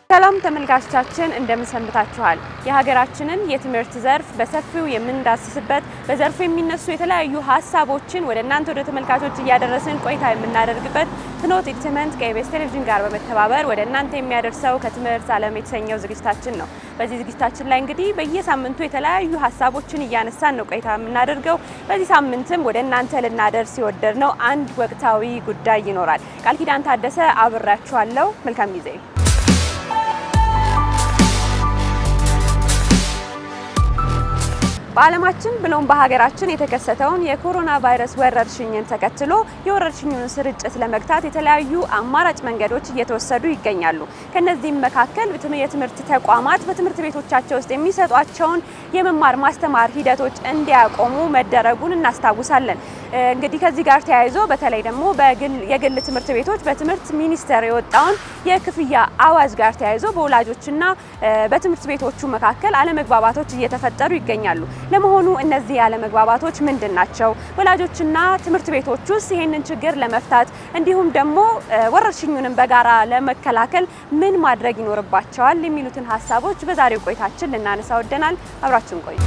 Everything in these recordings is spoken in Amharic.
ሰላም ተመልካቾቻችን እንደምን ሰንብታችኋል? የሀገራችንን የትምህርት ዘርፍ በሰፊው የምንዳስስበት በዘርፉ የሚነሱ የተለያዩ ሀሳቦችን ወደ እናንተ ወደ ተመልካቾች እያደረስን ቆይታ የምናደርግበት ፍኖት ኢንተርቴይንመንት ከኢቢኤስ ቴሌቪዥን ጋር በመተባበር ወደ እናንተ የሚያደርሰው ከትምህርት ዓለም የተሰኘው ዝግጅታችን ነው። በዚህ ዝግጅታችን ላይ እንግዲህ በየሳምንቱ የተለያዩ ሀሳቦችን እያነሳን ነው ቆይታ የምናደርገው። በዚህ ሳምንትም ወደ እናንተ ልናደርስ የወደድነው አንድ ወቅታዊ ጉዳይ ይኖራል። ቃል ኪዳን ታደሰ አብራችኋለሁ። መልካም ጊዜ በዓለማችን ብሎም በሀገራችን የተከሰተውን የኮሮና ቫይረስ ወረርሽኝን ተከትሎ የወረርሽኙን ስርጭት ለመግታት የተለያዩ አማራጭ መንገዶች እየተወሰዱ ይገኛሉ። ከነዚህም መካከል የትምህርት ተቋማት በትምህርት ቤቶቻቸው ውስጥ የሚሰጧቸውን የመማር ማስተማር ሂደቶች እንዲያቆሙ መደረጉን እናስታውሳለን። እንግዲህ ከዚህ ጋር ተያይዞ በተለይ ደግሞ የግል ትምህርት ቤቶች በትምህርት ሚኒስቴር የወጣውን የክፍያ አዋጅ ጋር ተያይዞ በወላጆችና በትምህርት ቤቶቹ መካከል አለመግባባቶች እየተፈጠሩ ይገኛሉ። ለመሆኑ እነዚህ አለመግባባቶች ምንድን ናቸው? ወላጆችና ትምህርት ቤቶች ውስጥ ይህንን ችግር ለመፍታት እንዲሁም ደግሞ ወረርሽኙንም በጋራ ለመከላከል ምን ማድረግ ይኖርባቸዋል? የሚሉትን ሀሳቦች በዛሬው ቆይታችን ልናነሳ ወደናል። አብራችሁን ቆዩ።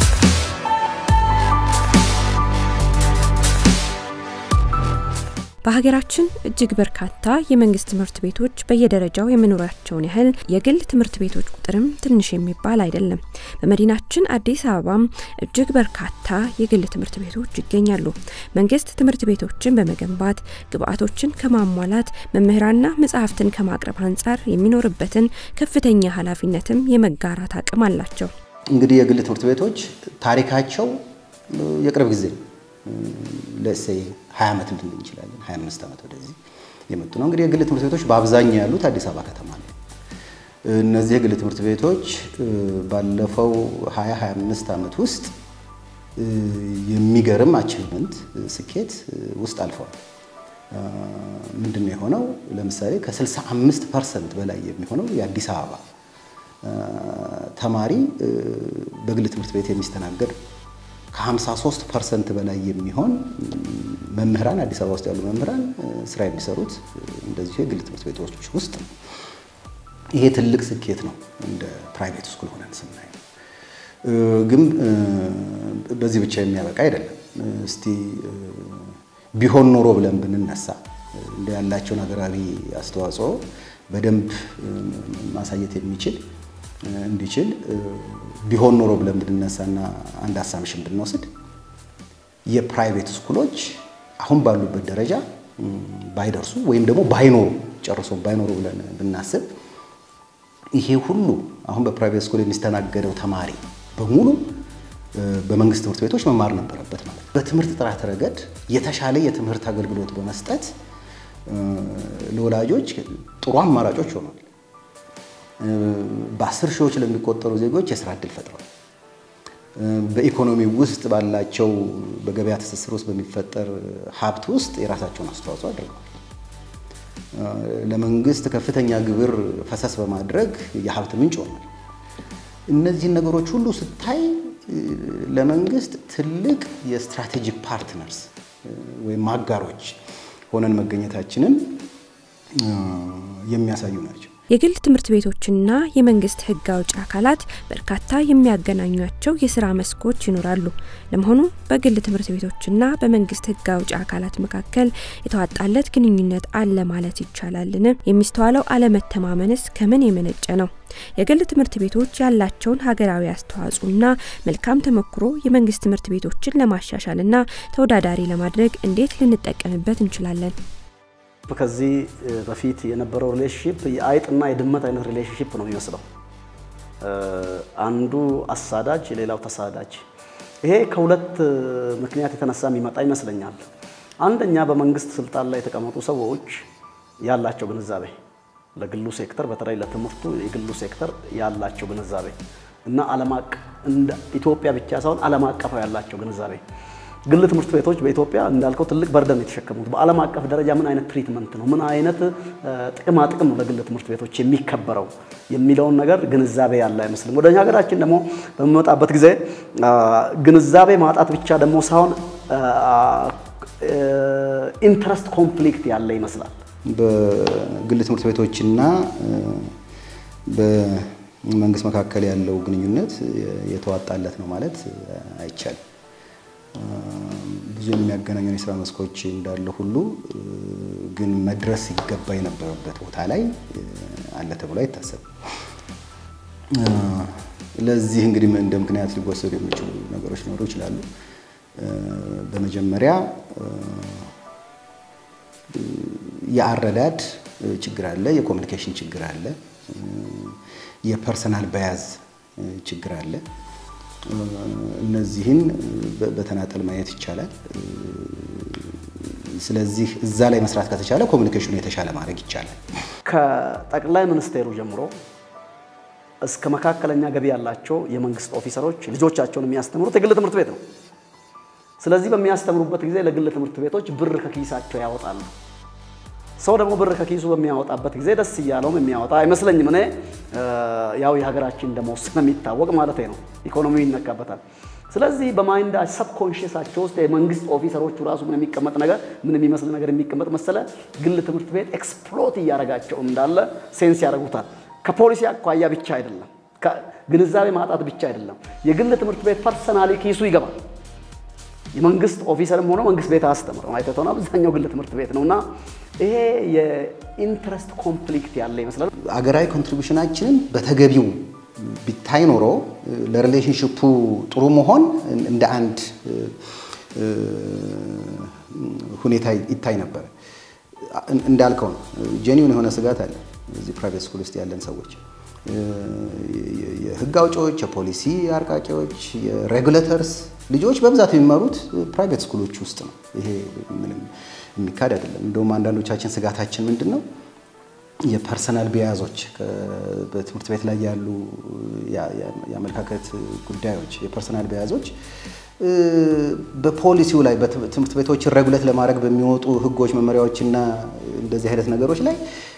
በሀገራችን እጅግ በርካታ የመንግስት ትምህርት ቤቶች በየደረጃው የመኖራቸውን ያህል የግል ትምህርት ቤቶች ቁጥርም ትንሽ የሚባል አይደለም። በመዲናችን አዲስ አበባም እጅግ በርካታ የግል ትምህርት ቤቶች ይገኛሉ። መንግስት ትምህርት ቤቶችን በመገንባት ግብአቶችን ከማሟላት መምህራንና መጽሐፍትን ከማቅረብ አንጻር የሚኖርበትን ከፍተኛ ኃላፊነትም የመጋራት አቅም አላቸው። እንግዲህ የግል ትምህርት ቤቶች ታሪካቸው የቅርብ ጊዜ ለሴይ 20 ዓመት ልንል እንችላለን። 25 ዓመት ወደዚህ የመጡ ነው። እንግዲህ የግል ትምህርት ቤቶች በአብዛኛው ያሉት አዲስ አበባ ከተማ ነው። እነዚህ የግል ትምህርት ቤቶች ባለፈው 20 25 ዓመት ውስጥ የሚገርም አቺቭመንት ስኬት ውስጥ አልፈዋል። ምንድን ነው የሆነው? ለምሳሌ ከ65 ፐርሰንት በላይ የሚሆነው የአዲስ አበባ ተማሪ በግል ትምህርት ቤት የሚስተናገድ ከ53 ፐርሰንት በላይ የሚሆን መምህራን አዲስ አበባ ውስጥ ያሉ መምህራን ስራ የሚሰሩት እንደዚሁ የግል ትምህርት ቤቶች ውስጥ ነው። ይሄ ትልቅ ስኬት ነው እንደ ፕራይቬት ስኩል ሆነን ስናየው። ግን በዚህ ብቻ የሚያበቃ አይደለም። እስቲ ቢሆን ኖሮ ብለን ብንነሳ እንደ ያላቸውን ሀገራዊ አስተዋጽኦ በደንብ ማሳየት የሚችል እንዲችል ቢሆን ኖሮ ብለን ብንነሳና አንድ አሳምሽን ብንወስድ የፕራይቬት ስኩሎች አሁን ባሉበት ደረጃ ባይደርሱ ወይም ደግሞ ባይኖሩ ጨርሶ ባይኖሩ ብለን ብናስብ ይሄ ሁሉ አሁን በፕራይቬት ስኩል የሚስተናገደው ተማሪ በሙሉ በመንግስት ትምህርት ቤቶች መማር ነበረበት ማለት ነው። በትምህርት ጥራት ረገድ የተሻለ የትምህርት አገልግሎት በመስጠት ለወላጆች ጥሩ አማራጮች ሆኗል። በአስር ሺዎች ለሚቆጠሩ ዜጎች የስራ እድል ፈጥረዋል። በኢኮኖሚ ውስጥ ባላቸው በገበያ ትስስር ውስጥ በሚፈጠር ሀብት ውስጥ የራሳቸውን አስተዋጽኦ አድርገዋል። ለመንግስት ከፍተኛ ግብር ፈሰስ በማድረግ የሀብት ምንጭ ሆኗል። እነዚህን ነገሮች ሁሉ ስታይ ለመንግስት ትልቅ የስትራቴጂክ ፓርትነርስ ወይም አጋሮች ሆነን መገኘታችንን የሚያሳዩ ናቸው። የግል ትምህርት ቤቶችና የመንግስት ሕግ አውጪ አካላት በርካታ የሚያገናኟቸው የስራ መስኮች ይኖራሉ። ለመሆኑ በግል ትምህርት ቤቶችና በመንግስት ሕግ አውጪ አካላት መካከል የተዋጣለት ግንኙነት አለ ማለት ይቻላልን? የሚስተዋለው አለመተማመንስ ከምን የመነጨ ነው? የግል ትምህርት ቤቶች ያላቸውን ሀገራዊ አስተዋጽኦና መልካም ተሞክሮ የመንግስት ትምህርት ቤቶችን ለማሻሻልና ተወዳዳሪ ለማድረግ እንዴት ልንጠቀምበት እንችላለን? ከዚህ በፊት የነበረው ሪሌሽንሽፕ የአይጥና የድመት አይነት ሪሌሽንሽፕ ነው የሚመስለው። አንዱ አሳዳጅ፣ ሌላው ተሳዳጅ። ይሄ ከሁለት ምክንያት የተነሳ የሚመጣ ይመስለኛል። አንደኛ በመንግስት ስልጣን ላይ የተቀመጡ ሰዎች ያላቸው ግንዛቤ ለግሉ ሴክተር በተለይ ለትምህርቱ የግሉ ሴክተር ያላቸው ግንዛቤ እና ዓለም አቀፍ እንደ ኢትዮጵያ ብቻ ሳይሆን ዓለም አቀፍ ያላቸው ግንዛቤ ግል ትምህርት ቤቶች በኢትዮጵያ እንዳልከው ትልቅ በርደን የተሸከሙት በዓለም አቀፍ ደረጃ ምን አይነት ትሪትመንት ነው፣ ምን አይነት ጥቅማ ጥቅም ነው ለግል ትምህርት ቤቶች የሚከበረው የሚለውን ነገር ግንዛቤ ያለ አይመስልም። ወደ ሀገራችን ደግሞ በሚመጣበት ጊዜ ግንዛቤ ማጣት ብቻ ደግሞ ሳይሆን ኢንትረስት ኮንፍሊክት ያለ ይመስላል። በግል ትምህርት ቤቶችና በመንግስት መካከል ያለው ግንኙነት የተዋጣለት ነው ማለት አይቻልም። ብዙ የሚያገናኙን የስራ መስኮች እንዳለ ሁሉ ግን መድረስ ሲገባ የነበረበት ቦታ ላይ አለ ተብሎ አይታሰብም። ለዚህ እንግዲህ እንደ ምክንያት ሊወሰዱ የሚችሉ ነገሮች ሊኖሩ ይችላሉ። በመጀመሪያ የአረዳድ ችግር አለ፣ የኮሚኒኬሽን ችግር አለ፣ የፐርሰናል በያዝ ችግር አለ። እነዚህን በተናጠል ማየት ይቻላል። ስለዚህ እዛ ላይ መስራት ከተቻለ ኮሚኒኬሽኑ የተሻለ ማድረግ ይቻላል። ከጠቅላይ ሚኒስቴሩ ጀምሮ እስከ መካከለኛ ገቢ ያላቸው የመንግስት ኦፊሰሮች ልጆቻቸውን የሚያስተምሩት የግል ትምህርት ቤት ነው። ስለዚህ በሚያስተምሩበት ጊዜ ለግል ትምህርት ቤቶች ብር ከኪሳቸው ያወጣሉ። ሰው ደግሞ ብር ከኪሱ በሚያወጣበት ጊዜ ደስ እያለውም የሚያወጣ አይመስለኝም። እኔ ያው የሀገራችን ደሞዝ ስለሚታወቅ ማለት ነው፣ ኢኮኖሚው ይነካበታል። ስለዚህ በማይንዳ ሰብኮንሽሳቸው ውስጥ የመንግስት ኦፊሰሮቹ ራሱ ምን የሚቀመጥ ነገር ምን የሚመስል ነገር የሚቀመጥ መሰለ ግል ትምህርት ቤት ኤክስፕሎት እያደረጋቸው እንዳለ ሴንስ ያደርጉታል። ከፖሊሲ አኳያ ብቻ አይደለም፣ ግንዛቤ ማጣት ብቻ አይደለም። የግል ትምህርት ቤት ፐርሰናሊ ኪሱ ይገባል። የመንግስት ኦፊሰርም ሆኖ መንግስት ቤት አስተምረው አይተተውና አብዛኛው ግል ትምህርት ቤት ነውና ይሄ የኢንትረስት ኮንፍሊክት ያለ ይመስላል። አገራዊ ኮንትሪቢሽናችንን በተገቢው ቢታይ ኖሮ ለሪሌሽንሽፑ ጥሩ መሆን እንደ አንድ ሁኔታ ይታይ ነበር። እንዳልከው ነው፣ ጄኒውን የሆነ ስጋት አለ እዚህ ፕራይቬት ስኩል ውስጥ ያለን ሰዎች የህግ አውጪዎች፣ የፖሊሲ አርቃቂዎች፣ የሬጉሌተርስ ልጆች በብዛት የሚመሩት ፕራይቬት ስኩሎች ውስጥ ነው። ይሄ ምንም የሚካድ አይደለም። እንደውም አንዳንዶቻችን ስጋታችን ምንድን ነው የፐርሰናል ቢያዞች በትምህርት ቤት ላይ ያሉ የአመለካከት ጉዳዮች የፐርሰናል ቢያዞች በፖሊሲው ላይ በትምህርት ቤቶችን ሬጉሌት ለማድረግ በሚወጡ ህጎች፣ መመሪያዎችና እንደዚህ አይነት ነገሮች ላይ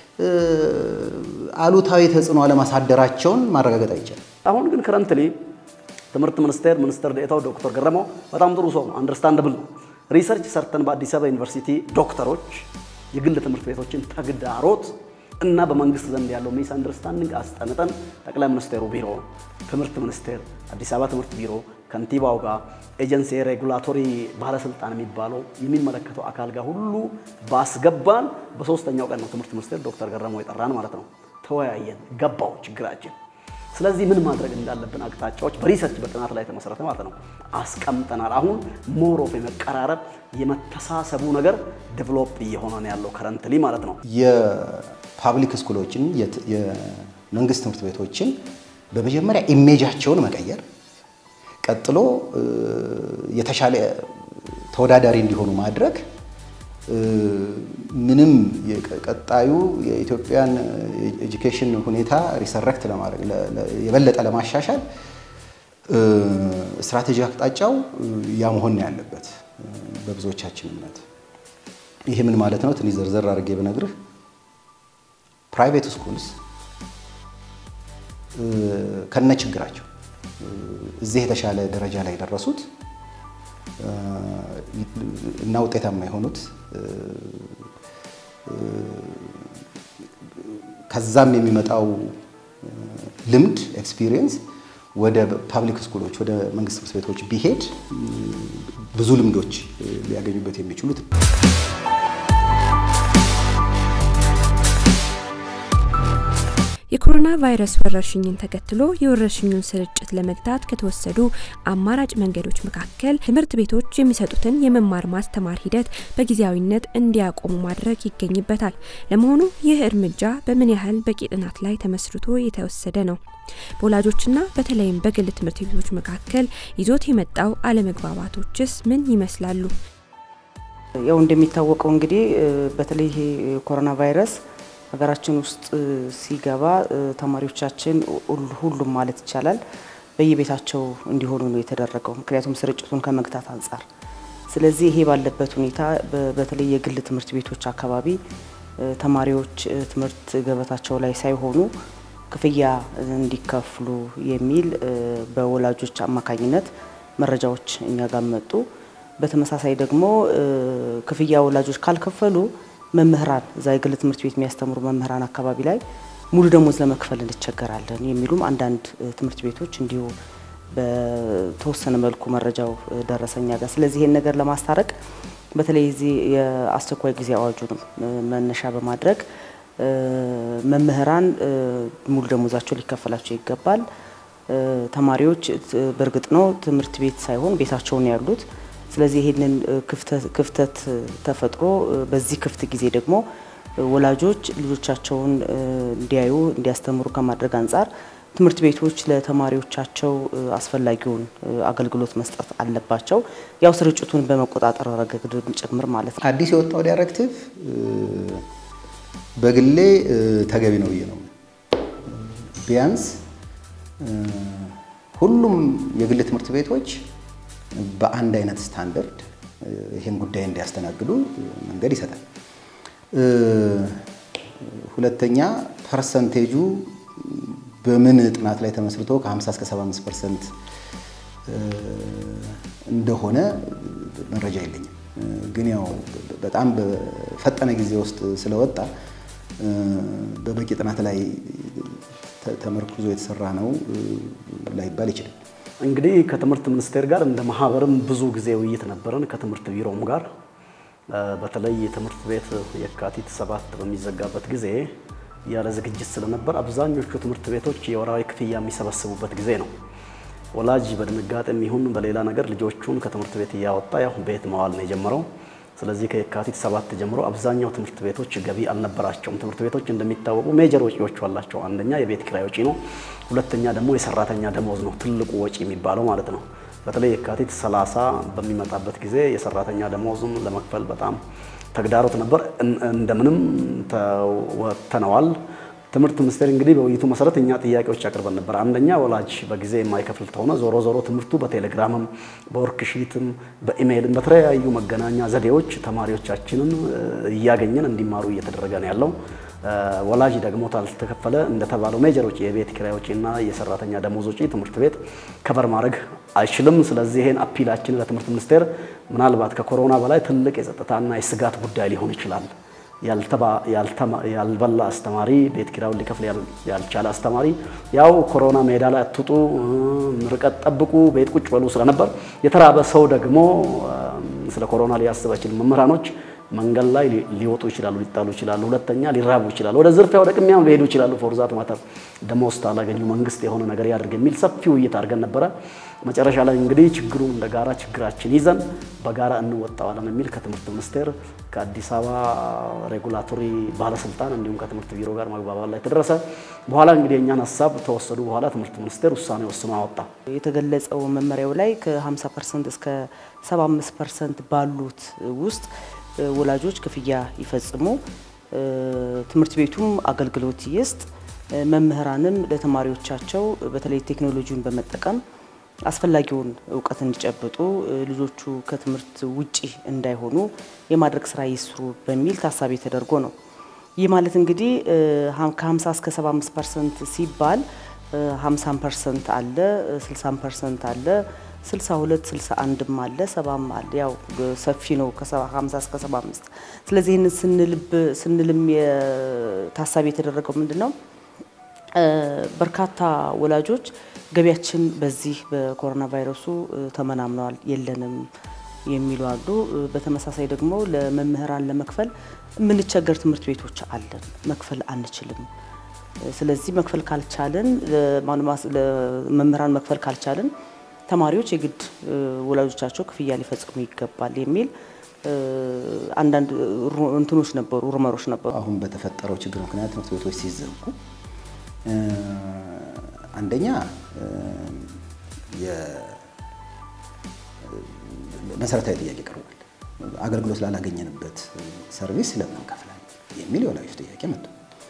አሉታዊ ተጽዕኖ አለማሳደራቸውን ማረጋገጥ አይቻልም። አሁን ግን ከረንትሊ ትምህርት ሚኒስቴር ሚኒስትር ዴኤታው ዶክተር ገረመው በጣም ጥሩ ሰው ነው፣ አንደርስታንደብል ነው። ሪሰርች ሰርተን በአዲስ አበባ ዩኒቨርሲቲ ዶክተሮች የግል ትምህርት ቤቶችን ተግዳሮት እና በመንግስት ዘንድ ያለው ሚስ አንደርስታንዲንግ አስጠንጠን ጠቅላይ ሚኒስቴሩ ቢሮ፣ ትምህርት ሚኒስቴር፣ አዲስ አበባ ትምህርት ቢሮ፣ ከንቲባው ጋር ኤጀንሲ ሬጉላቶሪ ባለስልጣን የሚባለው የሚመለከተው አካል ጋር ሁሉ ባስገባን በሶስተኛው ቀን ነው ትምህርት ሚኒስቴር ዶክተር ገረመው የጠራን ማለት ነው። ተወያየን፣ ገባው ችግራችን። ስለዚህ ምን ማድረግ እንዳለብን አቅጣጫዎች በሪሰርች በጥናት ላይ የተመሰረተ ማለት ነው አስቀምጠናል። አሁን ሞር ኦፍ የመቀራረብ የመተሳሰቡ ነገር ዴቨሎፕ እየሆነ ነው ያለው ከረንትሊ ማለት ነው። የፓብሊክ ስኩሎችን የመንግስት ትምህርት ቤቶችን በመጀመሪያ ኢሜጃቸውን መቀየር፣ ቀጥሎ የተሻለ ተወዳዳሪ እንዲሆኑ ማድረግ ምንም ቀጣዩ የኢትዮጵያን ኤጁኬሽን ሁኔታ ሪሰረክት ለማድረግ የበለጠ ለማሻሻል ስትራቴጂ አቅጣጫው ያ መሆን ያለበት በብዙዎቻችን እምነት። ይሄ ምን ማለት ነው? ትንሽ ዘርዘር አድርጌ ብነግርህ ፕራይቬት ስኩልስ ከነ ችግራቸው እዚህ የተሻለ ደረጃ ላይ የደረሱት እና ውጤታማ የሆኑት ከዛም የሚመጣው ልምድ ኤክስፒሪየንስ ወደ ፓብሊክ ስኩሎች ወደ መንግስት ትምህርት ቤቶች ቢሄድ ብዙ ልምዶች ሊያገኙበት የሚችሉት የኮሮና ቫይረስ ወረርሽኝን ተከትሎ የወረርሽኙን ስርጭት ለመግታት ከተወሰዱ አማራጭ መንገዶች መካከል ትምህርት ቤቶች የሚሰጡትን የመማር ማስተማር ሂደት በጊዜያዊነት እንዲያቆሙ ማድረግ ይገኝበታል። ለመሆኑ ይህ እርምጃ በምን ያህል በቂ ጥናት ላይ ተመስርቶ የተወሰደ ነው? በወላጆችና በተለይም በግል ትምህርት ቤቶች መካከል ይዞት የመጣው አለመግባባቶችስ ምን ይመስላሉ? ያው እንደሚታወቀው እንግዲህ በተለይ ይሄ ኮሮና ቫይረስ ሀገራችን ውስጥ ሲገባ ተማሪዎቻችን ሁሉም ማለት ይቻላል በየቤታቸው እንዲሆኑ ነው የተደረገው፣ ምክንያቱም ስርጭቱን ከመግታት አንጻር። ስለዚህ ይሄ ባለበት ሁኔታ በተለይ የግል ትምህርት ቤቶች አካባቢ ተማሪዎች ትምህርት ገበታቸው ላይ ሳይሆኑ ክፍያ እንዲከፍሉ የሚል በወላጆች አማካኝነት መረጃዎች እኛ ጋር መጡ። በተመሳሳይ ደግሞ ክፍያ ወላጆች ካልከፈሉ መምህራን እዛ የግል ትምህርት ቤት የሚያስተምሩ መምህራን አካባቢ ላይ ሙሉ ደሞዝ ለመክፈል እንቸገራለን የሚሉም አንዳንድ ትምህርት ቤቶች እንዲሁ በተወሰነ መልኩ መረጃው ደረሰኛ ጋር። ስለዚህ ይህን ነገር ለማስታረቅ በተለይ እዚህ የአስቸኳይ ጊዜ አዋጁንም መነሻ በማድረግ መምህራን ሙሉ ደሞዛቸው ሊከፈላቸው ይገባል። ተማሪዎች በእርግጥ ነው ትምህርት ቤት ሳይሆን ቤታቸውን ያሉት። ስለዚህ ይህንን ክፍተት ተፈጥሮ በዚህ ክፍት ጊዜ ደግሞ ወላጆች ልጆቻቸውን እንዲያዩ እንዲያስተምሩ ከማድረግ አንጻር ትምህርት ቤቶች ለተማሪዎቻቸው አስፈላጊውን አገልግሎት መስጠት አለባቸው። ያው ስርጭቱን በመቆጣጠር ረገድ ጭምር ማለት ነው። አዲስ የወጣው ዳይሬክቲቭ በግሌ ተገቢ ነው ብዬ ነው። ቢያንስ ሁሉም የግል ትምህርት ቤቶች በአንድ አይነት ስታንዳርድ ይህን ጉዳይ እንዲያስተናግዱ መንገድ ይሰጣል። ሁለተኛ ፐርሰንቴጁ በምን ጥናት ላይ ተመስርቶ ከ50 እስከ 75 ፐርሰንት እንደሆነ መረጃ የለኝም። ግን ያው በጣም በፈጠነ ጊዜ ውስጥ ስለወጣ በበቂ ጥናት ላይ ተመርኩዞ የተሰራ ነው ላይባል ይችላል። እንግዲህ ከትምህርት ሚኒስቴር ጋር እንደ ማህበርም ብዙ ጊዜ ውይይት ነበረን፣ ከትምህርት ቢሮም ጋር በተለይ የትምህርት ቤት የካቲት ሰባት በሚዘጋበት ጊዜ ያለ ዝግጅት ስለነበር አብዛኞቹ ትምህርት ቤቶች የወራዊ ክፍያ የሚሰበስቡበት ጊዜ ነው። ወላጅ በድንጋጤም ይሁን በሌላ ነገር ልጆቹን ከትምህርት ቤት እያወጣ ያው ቤት መዋል ነው የጀመረው። ስለዚህ ከየካቲት ሰባት ጀምሮ አብዛኛው ትምህርት ቤቶች ገቢ አልነበራቸውም። ትምህርት ቤቶች እንደሚታወቁ ሜጀር ወጪዎች አላቸው። አንደኛ የቤት ኪራይ ወጪ ነው። ሁለተኛ ደግሞ የሰራተኛ ደሞዝ ነው፣ ትልቁ ወጪ የሚባለው ማለት ነው። በተለይ የካቲት 30 በሚመጣበት ጊዜ የሰራተኛ ደሞዝም ለመክፈል በጣም ተግዳሮት ነበር። እንደምንም ተወጥተነዋል። ትምህርት ሚኒስቴር እንግዲህ በውይይቱ መሰረት እኛ ጥያቄዎች አቅርበን ነበር። አንደኛ ወላጅ በጊዜ የማይከፍል ከሆነ ዞሮ ዞሮ ትምህርቱ በቴሌግራምም በወርክሺትም በኢሜይልም በተለያዩ መገናኛ ዘዴዎች ተማሪዎቻችንን እያገኘን እንዲማሩ እየተደረገ ነው ያለው። ወላጅ ደግሞ ካልተከፈለ እንደተባለው ሜጀር ወጪ የቤት ኪራይ ወጪና የሰራተኛ ደሞዝ ወጪ ትምህርት ቤት ከበር ማድረግ አይችልም። ስለዚህ ይሄን አፒላችን ለትምህርት ሚኒስቴር ምናልባት ከኮሮና በላይ ትልቅ የጸጥታና የስጋት ጉዳይ ሊሆን ይችላል። ያልበላ አስተማሪ ቤት ኪራዩን ሊከፍል ያልቻለ አስተማሪ ያው ኮሮና ሜዳ ላይ አትውጡ፣ ርቀት ጠብቁ፣ ቤት ቁጭ በሉ ስለነበር የተራበ ሰው ደግሞ ስለ ኮሮና ሊያስብ አይችልም። መምህራኖች መንገድ ላይ ሊወጡ ይችላሉ፣ ሊጣሉ ይችላሉ። ሁለተኛ ሊራቡ ይችላሉ፣ ወደ ዝርፊያ ወደ ቅሚያም ሊሄዱ ይችላሉ። ፎርዛት ማተር ደሞዝ ካላገኙ መንግስት የሆነ ነገር ያድርግ የሚል ሰፊ ውይይት አድርገን ነበረ። መጨረሻ ላይ እንግዲህ ችግሩን እንደ ጋራ ችግራችን ይዘን በጋራ እንወጣዋለን የሚል ከትምህርት ሚኒስቴር ከአዲስ አበባ ሬጉላቶሪ ባለስልጣን እንዲሁም ከትምህርት ቢሮ ጋር መግባባት ላይ ተደረሰ። በኋላ እንግዲህ የእኛን ሀሳብ ተወሰዱ። በኋላ ትምህርት ሚኒስቴር ውሳኔ ወስኖ አወጣ። የተገለጸው መመሪያው ላይ ከ50 ፐርሰንት እስከ 75 ፐርሰንት ባሉት ውስጥ ወላጆች ክፍያ ይፈጽሙ፣ ትምህርት ቤቱም አገልግሎት ይስጥ፣ መምህራንም ለተማሪዎቻቸው በተለይ ቴክኖሎጂውን በመጠቀም አስፈላጊውን እውቀት እንዲጨብጡ ልጆቹ ከትምህርት ውጪ እንዳይሆኑ የማድረግ ስራ ይስሩ በሚል ታሳቢ ተደርጎ ነው። ይህ ማለት እንግዲህ ከ50 እስከ 75 ፐርሰንት ሲባል 50 ፐርሰንት አለ፣ 60 ፐርሰንት አለ፣ 62 61ም አለ፣ 70ም አለ። ያው ሰፊ ነው ከ50 እስከ 75። ስለዚህ ይህንን ስንልም ታሳቢ የተደረገው ምንድን ነው? በርካታ ወላጆች ገቢያችን በዚህ በኮሮና ቫይረሱ ተመናምነዋል፣ የለንም የሚሉ አሉ። በተመሳሳይ ደግሞ ለመምህራን ለመክፈል የምንቸገር ትምህርት ቤቶች አለን፣ መክፈል አንችልም። ስለዚህ መክፈል ካልቻልን ለመምህራን መክፈል ካልቻልን ተማሪዎች የግድ ወላጆቻቸው ክፍያ ሊፈጽሙ ይገባል የሚል አንዳንድ እንትኖች ነበሩ፣ ሩመሮች ነበሩ። አሁን በተፈጠረው ችግር ምክንያት ትምህርት ቤቶች ሲዘጉ አንደኛ መሰረታዊ ጥያቄ ቀርቧል። አገልግሎት ላላገኘንበት ሰርቪስ ለምን እንከፍላለን የሚል የወላጆች ጥያቄ መጥቶ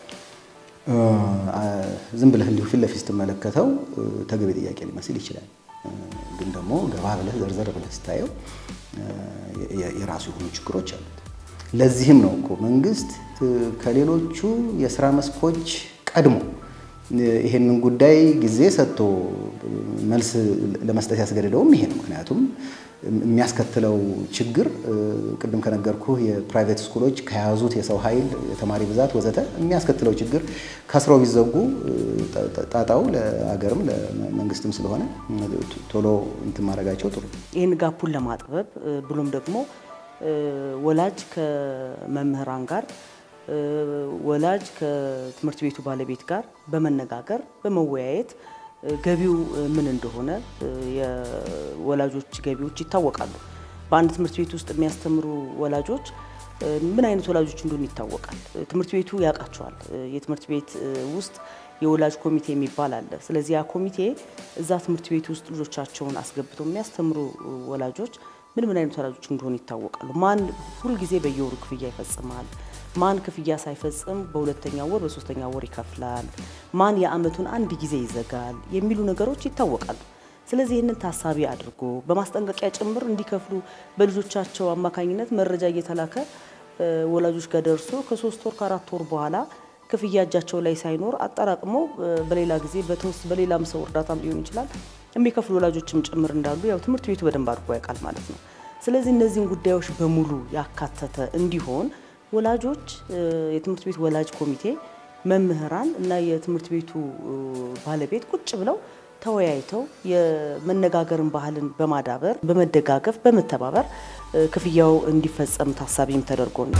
ዝም ብለህ እንዲሁ ፊት ለፊት ስትመለከተው ተገቢ ጥያቄ ሊመስል ይችላል። ግን ደግሞ ገባ ብለህ ዘርዘር ብለህ ስታየው የራሱ የሆኑ ችግሮች አሉት። ለዚህም ነው እኮ መንግስት ከሌሎቹ የስራ መስኮች ቀድሞ ይሄንን ጉዳይ ጊዜ ሰጥቶ መልስ ለመስጠት ያስገድደውም ይሄ ነው። ምክንያቱም የሚያስከትለው ችግር ቅድም ከነገርኩህ የፕራይቬት ስኩሎች ከያዙት የሰው ኃይል የተማሪ ብዛት ወዘተ የሚያስከትለው ችግር ከስረው ቢዘጉ ጣጣው ለሀገርም ለመንግስትም ስለሆነ ቶሎ እንትን ማድረጋቸው ጥሩ። ይህን ጋፑን ለማጥበብ ብሎም ደግሞ ወላጅ ከመምህራን ጋር ወላጅ ከትምህርት ቤቱ ባለቤት ጋር በመነጋገር በመወያየት ገቢው ምን እንደሆነ የወላጆች ገቢዎች ይታወቃሉ። በአንድ ትምህርት ቤት ውስጥ የሚያስተምሩ ወላጆች ምን አይነት ወላጆች እንደሆኑ ይታወቃል። ትምህርት ቤቱ ያውቃቸዋል። የትምህርት ቤት ውስጥ የወላጅ ኮሚቴ የሚባል አለ። ስለዚህ ያ ኮሚቴ እዛ ትምህርት ቤት ውስጥ ልጆቻቸውን አስገብተው የሚያስተምሩ ወላጆች ምን ምን አይነት ወላጆች እንደሆኑ ይታወቃሉ። ማን ሁልጊዜ በየወሩ ክፍያ ይፈጽማል፣ ማን ክፍያ ሳይፈጽም በሁለተኛ ወር በሶስተኛ ወር ይከፍላል፣ ማን የአመቱን አንድ ጊዜ ይዘጋል የሚሉ ነገሮች ይታወቃሉ። ስለዚህ ይህንን ታሳቢ አድርጎ በማስጠንቀቂያ ጭምር እንዲከፍሉ በልጆቻቸው አማካኝነት መረጃ እየተላከ ወላጆች ጋር ደርሶ ከሶስት ወር ከአራት ወር በኋላ ክፍያ እጃቸው ላይ ሳይኖር አጠራቅመው በሌላ ጊዜ በተወስ በሌላም ሰው እርዳታም ሊሆን ይችላል የሚከፍሉ ወላጆችም ጭምር እንዳሉ ያው ትምህርት ቤቱ በደንብ አድርጎ ያውቃል ማለት ነው። ስለዚህ እነዚህን ጉዳዮች በሙሉ ያካተተ እንዲሆን ወላጆች፣ የትምህርት ቤት ወላጅ ኮሚቴ፣ መምህራን እና የትምህርት ቤቱ ባለቤት ቁጭ ብለው ተወያይተው የመነጋገርን ባህልን በማዳበር በመደጋገፍ በመተባበር ክፍያው እንዲፈጸም ታሳቢም ተደርጎ ነው።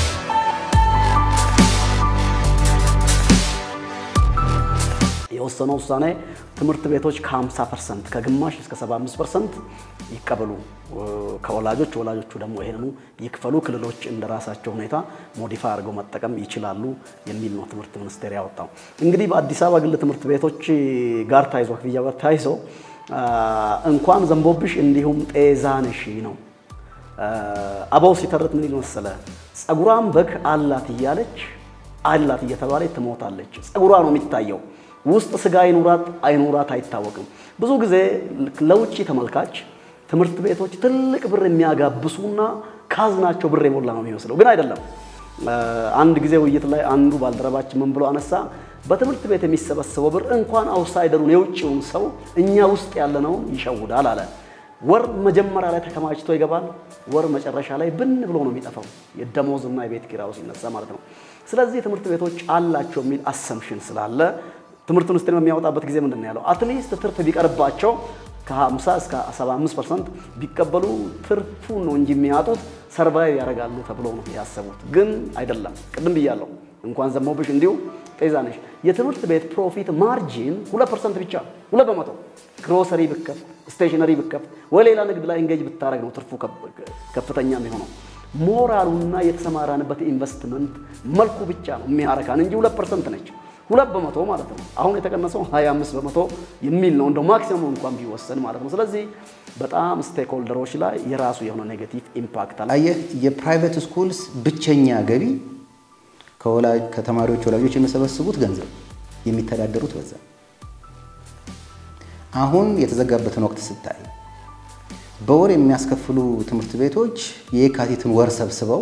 የወሰነው ውሳኔ ትምህርት ቤቶች ከ50 ፐርሰንት ከግማሽ እስከ 75 ፐርሰንት ይቀበሉ ከወላጆች ወላጆቹ ደግሞ ይሄንኑ ይክፈሉ። ክልሎች እንደ ራሳቸው ሁኔታ ሞዲፋይ አድርገው መጠቀም ይችላሉ የሚል ነው ትምህርት ሚኒስቴር ያወጣው። እንግዲህ በአዲስ አበባ ግል ትምህርት ቤቶች ጋር ታይዞ ክፍያ ጋር ታይዞ እንኳን ዘንቦብሽ እንዲሁም ጤዛነሽ ነው። አበው ሲተርት ምን ይል መሰለ፣ ጸጉሯን በግ አላት እያለች አላት እየተባለች ትሞታለች። ጸጉሯ ነው የሚታየው ውስጥ ስጋ አይኑራት አይኑራት አይታወቅም። ብዙ ጊዜ ለውጭ ተመልካች ትምህርት ቤቶች ትልቅ ብር የሚያጋብሱና ካዝናቸው ብር የሞላ ነው የሚመስለው፣ ግን አይደለም። አንድ ጊዜ ውይይት ላይ አንዱ ባልደረባችን ምን ብሎ አነሳ፣ በትምህርት ቤት የሚሰበሰበው ብር እንኳን አውትሳይደሩን የውጭውን ሰው እኛ ውስጥ ያለነውን ይሸውዳል አለ። ወር መጀመሪያ ላይ ተከማችቶ ይገባል፣ ወር መጨረሻ ላይ ብን ብሎ ነው የሚጠፋው፣ የደሞዝና የቤት ኪራዩ ሲነሳ ማለት ነው። ስለዚህ ትምህርት ቤቶች አላቸው የሚል አሰምሽን ስላለ ትምህርት ሚኒስቴር በሚያወጣበት ጊዜ ምንድን ነው ያለው? አትሊስት ትርፍ ቢቀርባቸው ከ50 እስከ 75 ፐርሰንት ቢቀበሉ ትርፉን ነው እንጂ የሚያጡት ሰርቫይቭ ያደርጋሉ ተብሎ ነው ያሰቡት። ግን አይደለም። ቅድም ብያለሁ፣ እንኳን ዘመውብሽ እንዲሁ ጤዛ ነሽ። የትምህርት ቤት ፕሮፊት ማርጂን ሁለት ፐርሰንት ብቻ ሁለት በመቶ ግሮሰሪ ብከፍት፣ ስቴሽነሪ ብከፍት ወይ ሌላ ንግድ ላይ እንጌጅ ብታደረግ ነው ትርፉ ከፍተኛ የሚሆነው። ሞራሉና የተሰማራንበት ኢንቨስትመንት መልኩ ብቻ ነው የሚያረካን እንጂ ሁለት ፐርሰንት ነች። ሁለት በመቶ ማለት ነው። አሁን የተቀነሰው 25 በመቶ የሚል ነው እንደው ማክሲመም እንኳን ቢወሰን ማለት ነው። ስለዚህ በጣም ስቴክ ሆልደሮች ላይ የራሱ የሆነ ኔጌቲቭ ኢምፓክት አለ። አየህ የፕራይቬት ስኩልስ ብቸኛ ገቢ ከተማሪዎች ወላጆች የሚሰበስቡት ገንዘብ የሚተዳደሩት በዛ። አሁን የተዘጋበትን ወቅት ስታይ በወር የሚያስከፍሉ ትምህርት ቤቶች የካቲትን ወር ሰብስበው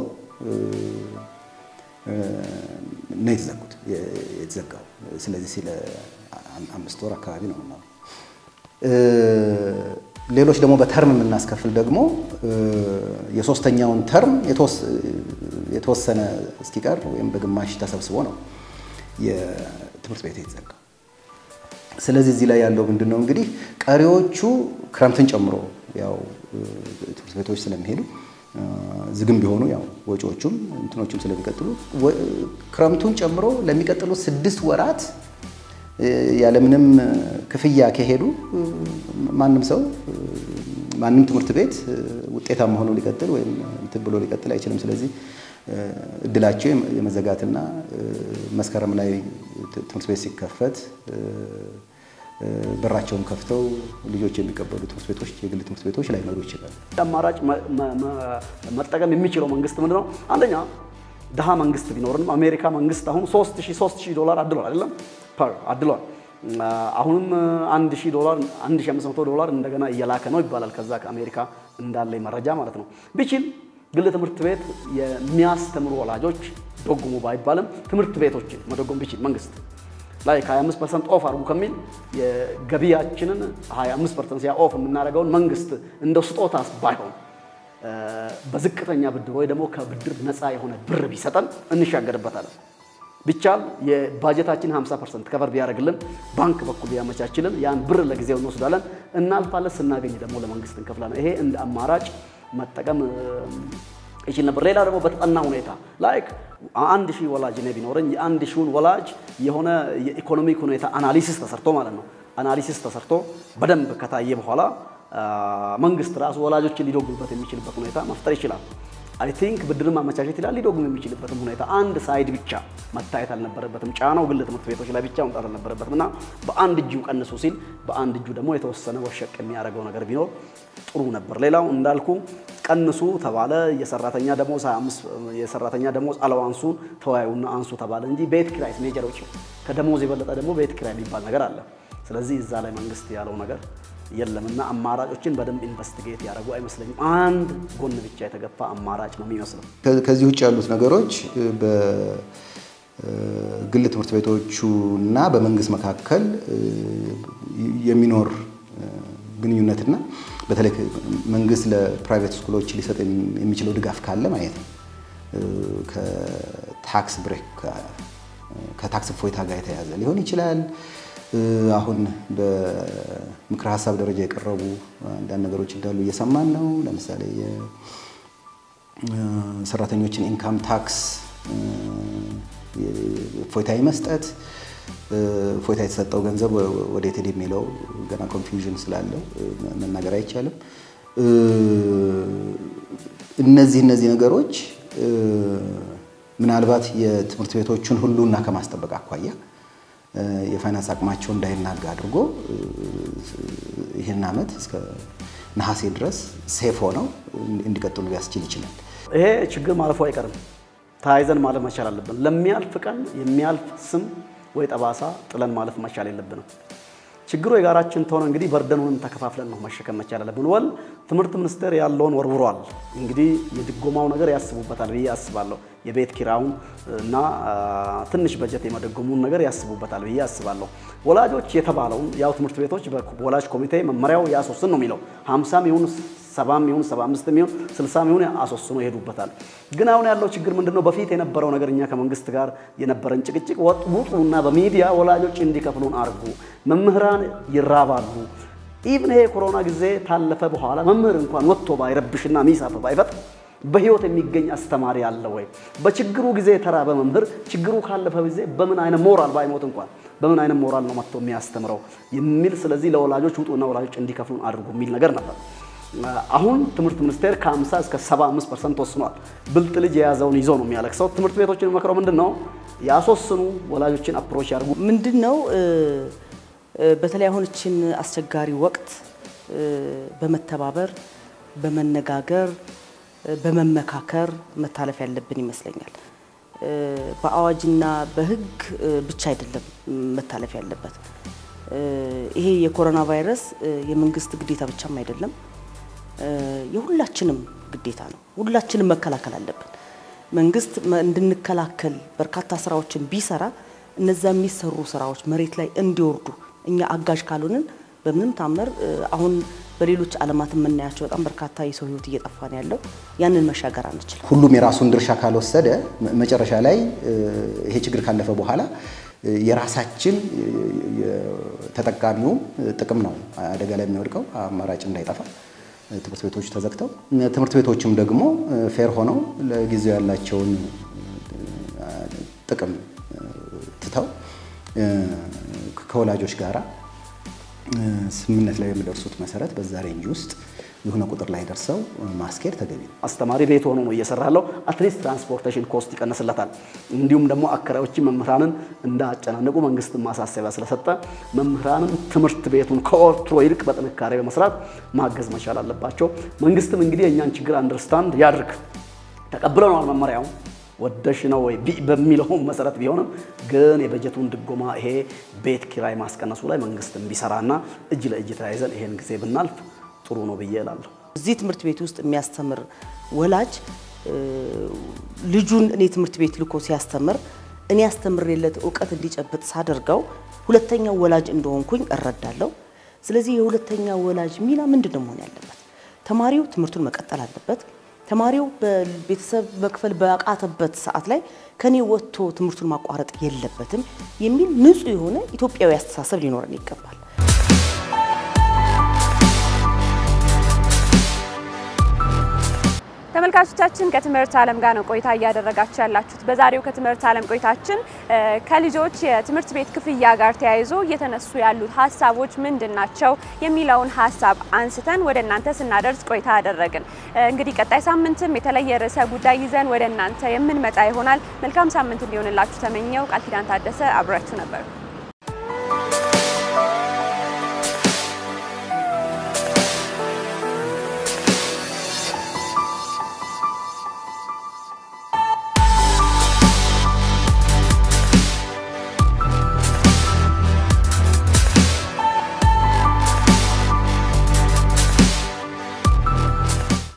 ነው የተዘጉት የተዘጋው። ስለዚህ ስለ አምስት ወር አካባቢ ነው ነው። ሌሎች ደግሞ በተርም የምናስከፍል ደግሞ የሶስተኛውን ተርም የተወሰነ እስኪቀር ወይም በግማሽ ተሰብስቦ ነው የትምህርት ቤት የተዘጋው። ስለዚህ እዚህ ላይ ያለው ምንድን ነው እንግዲህ ቀሪዎቹ ክረምትን ጨምሮ ያው ትምህርት ቤቶች ስለሚሄዱ ዝግም ቢሆኑ ያው ወጪዎቹም እንትኖቹም ስለሚቀጥሉ ክረምቱን ጨምሮ ለሚቀጥሉት ስድስት ወራት ያለምንም ክፍያ ከሄዱ ማንም ሰው ማንም ትምህርት ቤት ውጤታማ ሆኖ ሊቀጥል ወይም እንትን ብሎ ሊቀጥል አይችልም። ስለዚህ እድላቸው የመዘጋትና መስከረም ላይ ትምህርት ቤት ሲከፈት በራቸውን ከፍተው ልጆች የሚቀበሉ ትምህርት ቤቶች የግል ትምህርት ቤቶች ላይኖሩ ይችላሉ። አማራጭ መጠቀም የሚችለው መንግስት ምንድን ነው? አንደኛ ድሃ መንግስት ቢኖርንም አሜሪካ መንግስት አሁን 3000 ዶላር አድሏል አይደለም ፐር አድሏል። አሁንም 1000 ዶላር 1500 ዶላር እንደገና እየላከ ነው ይባላል። ከዛ ከአሜሪካ እንዳለ መረጃ ማለት ነው። ቢችል ግል ትምህርት ቤት የሚያስተምሩ ወላጆች ደጉሙ ባይባልም ትምህርት ቤቶችን መደጎም ቢችል መንግስት ላይ ከ25 ፐርሰንት ኦፍ አድርጉ ከሚል የገቢያችንን 25 ፐርሰንት ሲያ ኦፍ የምናደርገውን መንግስት እንደው ስጦታ ባይሆን በዝቅተኛ ብድር ወይ ደግሞ ከብድር ነፃ የሆነ ብር ቢሰጠን እንሻገርበታለን። ቢቻል የባጀታችን 50 ፐርሰንት ከቨር ቢያደርግልን ባንክ በኩል ቢያመቻችልን ያን ብር ለጊዜው እንወስዳለን፣ እናልፋለን። ስናገኝ ደግሞ ለመንግስት እንከፍላለን። ይሄ እንደ አማራጭ መጠቀም ይችል ነበር። ሌላ ደግሞ በተጠና ሁኔታ ላይክ አንድ ሺህ ወላጅ እኔ ቢኖረኝ የአንድ ሺውን ወላጅ የሆነ የኢኮኖሚክ ሁኔታ አናሊሲስ ተሰርቶ ማለት ነው አናሊሲስ ተሰርቶ በደንብ ከታየ በኋላ መንግስት ራሱ ወላጆችን ሊደጉምበት የሚችልበት ሁኔታ መፍጠር ይችላል። አይ ቲንክ ብድርን ማመቻቸት ይላል። ሊደጉም የሚችልበትም ሁኔታ አንድ ሳይድ ብቻ መታየት አልነበረበትም። ጫናው ግል ትምህርት ቤቶች ላይ ብቻ መምጣት አልነበረበትም እና በአንድ እጁ ቀንሱ ሲል በአንድ እጁ ደግሞ የተወሰነ ወሸቅ የሚያደርገው ነገር ቢኖር ጥሩ ነበር። ሌላው እንዳልኩ ቀንሱ ተባለ። የሰራተኛ ደሞዝ 25 የሰራተኛ ደሞዝ አለዋንሱን ተወያዩና አንሱ ተባለ እንጂ ቤት ኪራይ ሜጀር ወጪ ከደሞዝ የበለጠ ደግሞ ቤት ኪራይ የሚባል ነገር አለ። ስለዚህ እዛ ላይ መንግስት ያለው ነገር የለምና አማራጮችን በደንብ ኢንቨስቲጌት ያደረጉ አይመስለኝም። አንድ ጎን ብቻ የተገፋ አማራጭ ነው የሚመስለው። ከዚህ ውጭ ያሉት ነገሮች በግል ትምህርት ቤቶቹ እና በመንግስት መካከል የሚኖር ግንኙነትና በተለይ መንግስት ለፕራይቬት ስኩሎች ሊሰጥ የሚችለው ድጋፍ ካለ ማየት ነው። ከታክስ ብሬክ ከታክስ እፎይታ ጋር የተያዘ ሊሆን ይችላል። አሁን በምክረ ሀሳብ ደረጃ የቀረቡ አንዳንድ ነገሮች እንዳሉ እየሰማን ነው። ለምሳሌ የሰራተኞችን ኢንካም ታክስ እፎይታ መስጠት፣ እፎይታ የተሰጠው ገንዘብ ወዴት ሄደ የሚለው ገና ኮንፊውዥን ስላለው መናገር አይቻልም። እነዚህ እነዚህ ነገሮች ምናልባት የትምህርት ቤቶቹን ሁሉና ከማስጠበቅ አኳያ የፋይናንስ አቅማቸው እንዳይናጋ አድርጎ ይህን ዓመት እስከ ነሐሴ ድረስ ሴፍ ሆነው እንዲቀጥሉ ሊያስችል ይችላል። ይሄ ችግር ማለፉ አይቀርም። ተያይዘን ማለፍ መቻል አለብን። ለሚያልፍ ቀን የሚያልፍ ስም ወይ ጠባሳ ጥለን ማለፍ መቻል የለብንም። ችግሩ የጋራችን ተሆነ እንግዲህ በርደኑንም ተከፋፍለን ነው መሸከም መቻል አለብን። ወል ትምህርት ሚኒስቴር ያለውን ወርውሯል። እንግዲህ የድጎማው ነገር ያስቡበታል ብዬ አስባለሁ። የቤት ኪራዩን እና ትንሽ በጀት የመደጎሙን ነገር ያስቡበታል ብዬ አስባለሁ። ወላጆች የተባለውን ያው ትምህርት ቤቶች በወላጅ ኮሚቴ መመሪያው ያሶስን ነው የሚለው ሀምሳም ይሁን ሰባም ይሁን ሰባ አምስትም ይሁን ስልሳም ይሁን አስወስኖ ይሄዱበታል። ግን አሁን ያለው ችግር ምንድነው? በፊት የነበረው ነገር እኛ ከመንግስት ጋር የነበረን ጭቅጭቅ ውጡና በሚዲያ ወላጆች እንዲከፍሉን አርጉ፣ መምህራን ይራባሉ። ኢቭን ይሄ የኮሮና ጊዜ ታለፈ በኋላ መምህር እንኳን ወጥቶ ባይረብሽና ሚሳፍ ባይፈጥር በህይወት የሚገኝ አስተማሪ አለ ወይ? በችግሩ ጊዜ የተራበ መምህር ችግሩ ካለፈ ጊዜ በምን አይነት ሞራል ባይሞት እንኳን በምን አይነት ሞራል ነው መጥቶ የሚያስተምረው የሚል ስለዚህ ለወላጆች ውጡና ወላጆች እንዲከፍሉን አድርጉ የሚል ነገር ነበር። አሁን ትምህርት ሚኒስቴር ከ50 እስከ 75 ፐርሰንት ወስኗል። ብልጥ ልጅ የያዘውን ይዞ ነው የሚያለቅሰው። ትምህርት ቤቶችን መክረው ምንድን ነው ያስወስኑ፣ ወላጆችን አፕሮች ያድርጉ። ምንድን ነው በተለይ አሁን እችን አስቸጋሪ ወቅት በመተባበር በመነጋገር በመመካከር መታለፍ ያለብን ይመስለኛል። በአዋጅና በሕግ ብቻ አይደለም መታለፍ ያለበት። ይሄ የኮሮና ቫይረስ የመንግስት ግዴታ ብቻም አይደለም፣ የሁላችንም ግዴታ ነው። ሁላችንም መከላከል አለብን። መንግስት እንድንከላከል በርካታ ስራዎችን ቢሰራ እነዛ የሚሰሩ ስራዎች መሬት ላይ እንዲወርዱ እኛ አጋዥ ካልሆንን በምንም ታምር አሁን በሌሎች ዓለማት የምናያቸው በጣም በርካታ የሰው ህይወት እየጠፋ ነው ያለው። ያንን መሻገር አንችልም። ሁሉም የራሱን ድርሻ ካልወሰደ መጨረሻ ላይ ይሄ ችግር ካለፈ በኋላ የራሳችን ተጠቃሚው ጥቅም ነው አደጋ ላይ የሚወድቀው። አማራጭ እንዳይጠፋ ትምህርት ቤቶች ተዘግተው ትምህርት ቤቶችም ደግሞ ፌር ሆነው ለጊዜው ያላቸውን ጥቅም ትተው ከወላጆች ጋራ ስምምነት ላይ በሚደርሱት መሰረት በዛ ሬንጅ ውስጥ የሆነ ቁጥር ላይ ደርሰው ማስኬድ ተገቢ ነው። አስተማሪ ቤት ሆኖ ነው እየሰራ ያለው። አትሊስት ትራንስፖርቴሽን ኮስት ይቀንስለታል። እንዲሁም ደግሞ አከራዮችን መምህራንን እንዳያጨናንቁ መንግስት ማሳሰቢያ ስለሰጠ መምህራንን ትምህርት ቤቱን ከወትሮ ይልቅ በጥንካሬ በመስራት ማገዝ መቻል አለባቸው። መንግስትም እንግዲህ የእኛን ችግር አንደርስታንድ ያድርግ። ተቀብለነዋል መመሪያው ወደሽ ነው ወይ በሚለው መሰረት ቢሆንም ግን የበጀቱን ድጎማ ይሄ ቤት ኪራይ ማስቀነሱ ላይ መንግስት ቢሰራና እጅ ለእጅ ተያይዘን ይሄን ጊዜ ብናልፍ ጥሩ ነው ብዬ እላለሁ። እዚህ ትምህርት ቤት ውስጥ የሚያስተምር ወላጅ ልጁን እኔ ትምህርት ቤት ልኮ ሲያስተምር እኔ ያስተምሬለት እውቀት እንዲጨብጥ ሳደርገው ሁለተኛው ወላጅ እንደሆንኩኝ እረዳለሁ። ስለዚህ የሁለተኛ ወላጅ ሚና ምንድን ነው መሆን ያለበት? ተማሪው ትምህርቱን መቀጠል አለበት። ተማሪው በቤተሰብ መክፈል በአቃተበት ሰዓት ላይ ከኔ ወጥቶ ትምህርቱን ማቋረጥ የለበትም የሚል ንጹሕ የሆነ ኢትዮጵያዊ አስተሳሰብ ሊኖረን ይገባል። ተመልካቾቻችን ከትምህርት ዓለም ጋር ነው ቆይታ እያደረጋችሁ ያላችሁት። በዛሬው ከትምህርት ዓለም ቆይታችን ከልጆች የትምህርት ቤት ክፍያ ጋር ተያይዞ እየተነሱ ያሉት ሀሳቦች ምንድን ናቸው የሚለውን ሀሳብ አንስተን ወደ እናንተ ስናደርስ ቆይታ አደረግን። እንግዲህ ቀጣይ ሳምንትም የተለየ ርዕሰ ጉዳይ ይዘን ወደ እናንተ የምንመጣ ይሆናል። መልካም ሳምንት እንዲሆንላችሁ ተመኘው። ቃል ኪዳን ታደሰ አብራችሁ ነበር።